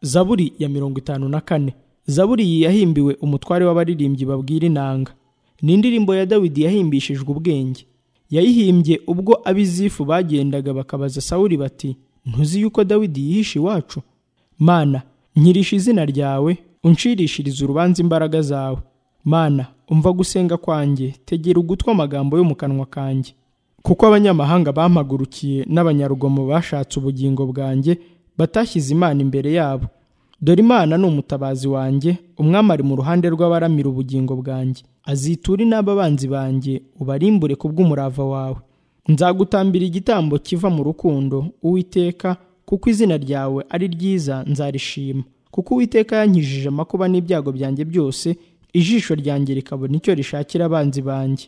zaburi ya mirongo itanu na kane zaburi iyi yahimbiwe umutware w'abaririmbyi babwira inanga ni indirimbo ya dawidi yahimbishijwe ubwenge yayihimbye ubwo ab'izifu bagendaga bakabaza sawuli bati ntuzi yuko dawidi yihishe iwacu mana nkirisha izina ryawe unshirishirize urubanza imbaraga zawe mana umva gusenga kwanjye tegera ugutwi amagambo yo mu kanwa kanjye kuko abanyamahanga bampagurukiye n'abanyarugomo bashatse ubugingo bwanjye batashyize imana imbere yabo dore imana ni umutabazi wanjye umwami ari mu ruhande rw'abaramira ubugingo bwanjye azitura n'ababanzi banjye ubarimbure ku bw'umurava wawe nzagutambira igitambo kiva mu rukundo uwiteka kuko izina ryawe ari ryiza nzarishima kuko uwiteka yankijije amakuba n'ibyago byanjye byose ijisho ryanjye rikabona icyo rishakira abanzi banjye